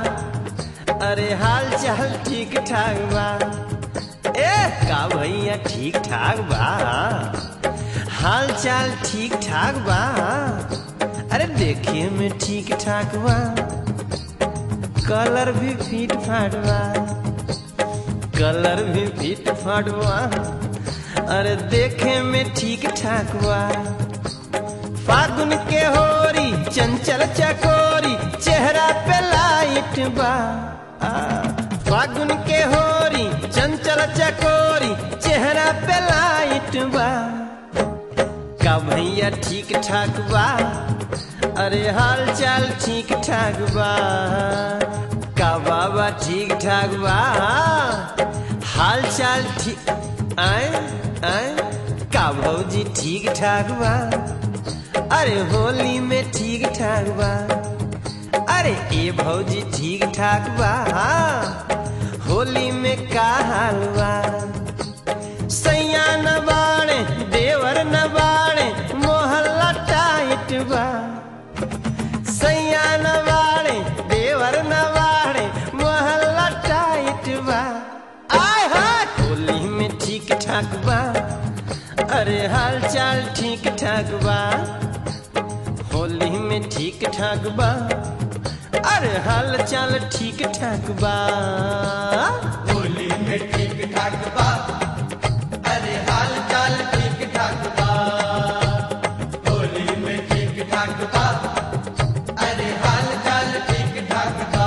अरे हाल चाल ठीक ठाक बा ए का भैया ठीक ठाक बा हाल चाल ठीक ठाक बा अरे देखिए में ठीक ठाक बा कलर भी फिट फाट बा कलर भी फिट फाट बा अरे देखे में ठीक ठाक बा फागुन के होरी चंचल चकोरी चेहरा पे लाइट बा आ, फागुन के होरी चंचल चकोरी चेहरा पे लाइट बा का भैया ठीक ठाक बा अरे हाल चाल ठीक ठाक बा का बाबा ठीक ठाक बा हाल चाल ठीक आए आए का भौजी ठीक ठाक बा अरे होली में ठीक ठाक बा अरे ए भौजी ठीक ठाक बा होली में का हाल बा सैया न बाड़े देवर न बाड़े मोहल्ला टाइट बा सैया न बाड़े देवर न बाड़े मोहल्ला टाइट बा आय हाय होली में ठीक ठाक बा अरे हाल चाल ठीक ठाक बा होली में ठीक ठाक बा अरे हाल चाल ठीक ठाक बा होली में ठीक ठाक बा अरे हाल चाल ठीक ठाक बा होली में ठीक ठाक बा अरे हाल चाल ठीक ठाक बा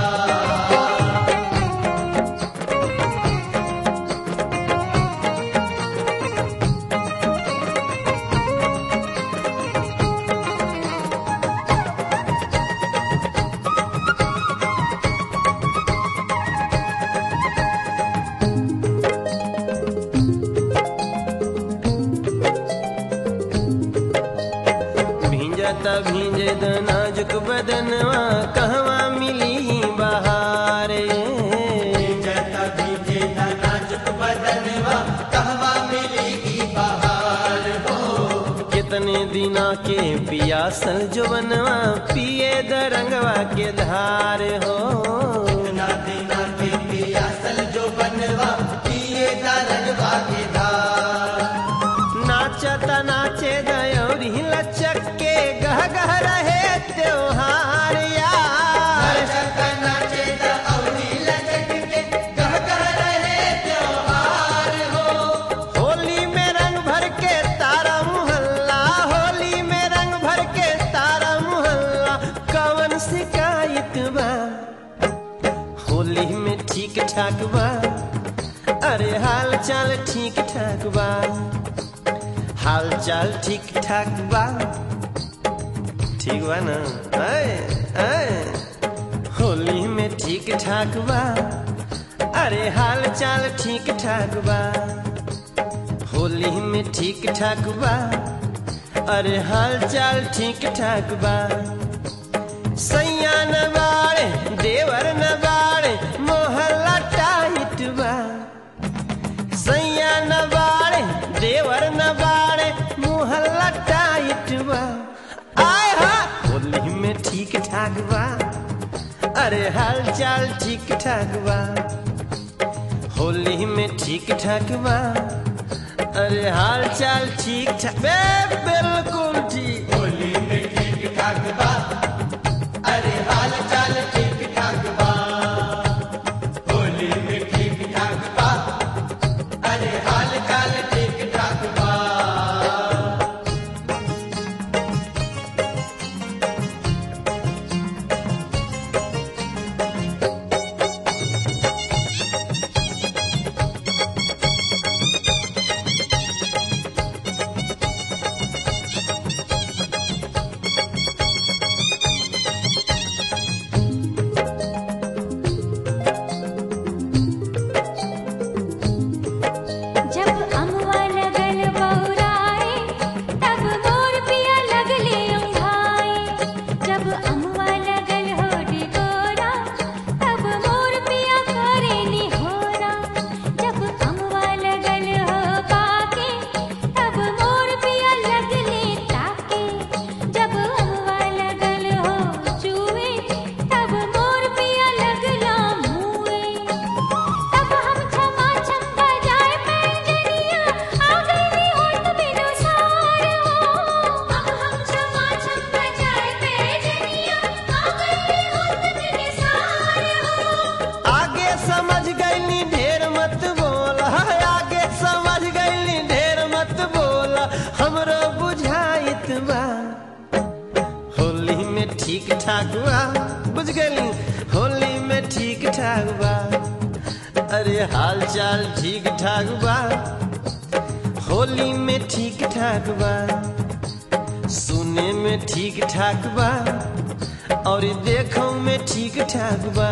भींजता भींजे द नाजुक बदनवा कहवा मिली बहारे जता भीजे ना नाजुक बदनवा कहवा मिलेगी बहार हो कितने दिना के पियासल जो बनवा पिए द रंगवा के धार हो ना देना के पियासल जो बनवा पिए दा रंगवा के धार नाचता नाचे दयोरी लचक के गह गह रहे त्योहार यार नाचता नाचे दा अवनी लचक के गह गह रहे त्योहार हो होली में रंग भर के तारा मुहल्ला होली में रंग भर के तारा मुहल्ला कवन शिकायत बा होली में ठीक ठाक बा अरे हाल चाल ठीक ठाक बा हाल चाल ठीक ठाक बा ठीक बा ना आए, आए। होली में ठीक ठाक बा अरे हाल चाल ठीक ठाक बा होली में ठीक ठाक बा अरे हाल चाल ठीक ठाक बा सैया न बाड़े देवर न बाड़े मोहल्ला टाइट बा सैया न बाड़े देवर न बाड़े मोहल्ला टाइट बा आय हा होली में ठीक ठाक बा अरे हाल चाल ठीक ठाक बा होली में ठीक ठाक बा अरे हाल चाल ठीक ठाक बे बिल्कुल ठीक होली में ठीक ठाक बा अरे हाल चाल ठीक ठाक बा होली में ठीक ठाक बा अरे हाल चाल ठीक ठाक बा ठीक ठाक बा बुझ गई होली में ठीक ठाक बा अरे हाल चाल ठीक ठाक बा होली में ठीक ठाक बा सुने में ठीक ठाक बा और देखो में ठीक ठाक बा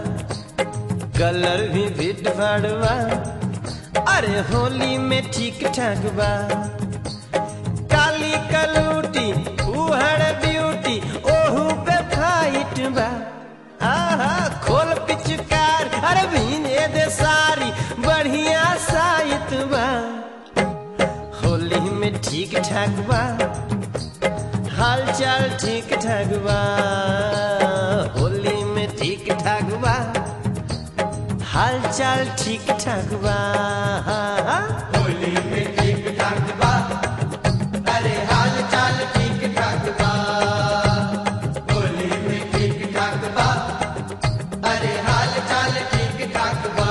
कलर भी फिट फाट बा अरे होली में ठीक ठाक बा काली कलूटी उहड़ ब्यूटी ओहू पे फाइट बा आहा खोल पिचकार अरे भीने दे सारी बढ़िया साइत बा होली में ठीक ठाक बा हाल चाल ठीक ठाक बा होली में ठीक ठाक बा हाल चाल ठीक ठाक बा होली में ठीक ठाक बा अरे हाल चाल ठीक ठाक बा होली में ठीक ठाक बा अरे हाल चाल ठीक ठाक बा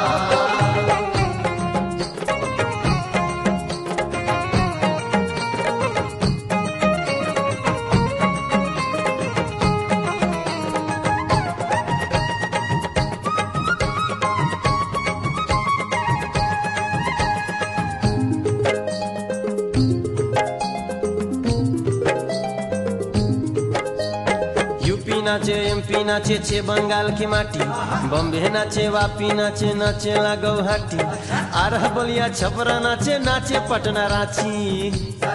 यूपी नाचे एमपी नाचे छे बंगाल की माटी बम्बे नाचे वापी नाचे नाचे ला गौहाटी आरह बलिया छपरा नाचे नाचे पटना रांची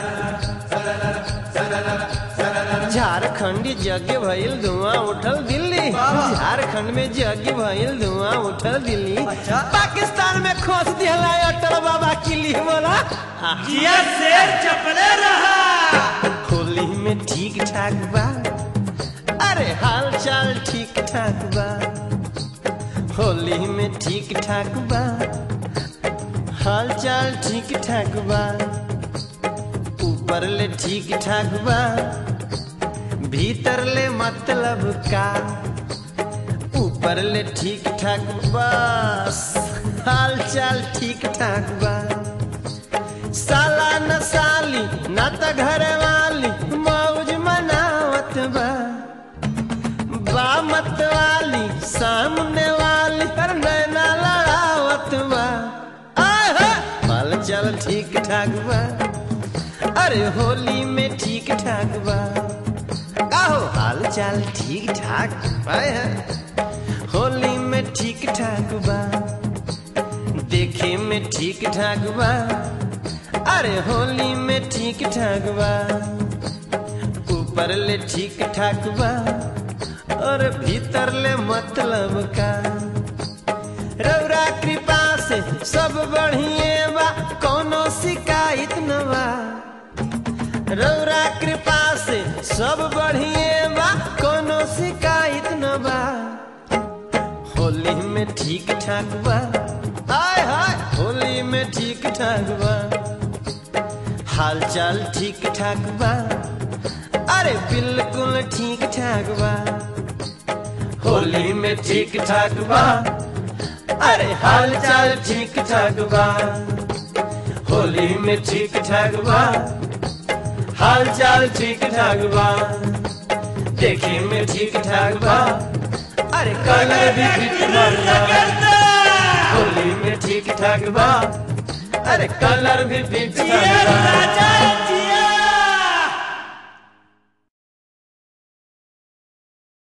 झारखंडी यज्ञ भइल धुआं उठल दिल्ली झारखंड में यज्ञ भइल धुआं उठल दिल्ली पाकिस्तान में खोस दिहला अटल बाबा किली बोला जिया शेर चपले रहा होली में ठीक ठाक बा अरे हाल चाल ठीक ठाक बा होली में ठीक ठाक बा हाल चाल ठीक ठाक बा ऊपर ले ठीक ठाक बा भीतर ले मतलब का ऊपर ले ठीक ठाक बस हाल चाल ठीक ठाक बा साला न साली न त घर वाली मौज मनावत बा बा मत वाली सामने वाली पर नैना लड़ावत बा आहा हाल चाल ठीक ठाक बा अरे होली में ठीक ठाक बा आहो हाल चाल ठीक ठाक बा होली में ठीक ठाक बा देखे में ठीक ठाक बा अरे होली में ठीक ठाक बा ऊपर ले ठीक ठाक बा और भीतर ले मतलब का रौरा कृपा से सब बढ़िए बा कोनो शिकायत न बा रौरा कृपा से सब बढ़िए बा कोनो शिकायत न बा होली में ठीक ठाक बा हाय हाय होली में ठीक ठाक बा हाल चाल ठीक ठाक बा अरे बिल्कुल ठीक ठाक बा होली में ठीक ठाक बा अरे हाल चाल ठीक ठाक बा होली में ठीक ठाक बा हाल चाल ठीक ठाक बा देखे में ठीक ठाक बा अरे कलर भी ठीक ठाक बा होली में ठीक ठाक बा अरे कलर भी ठीक ठाक बा राजा जिया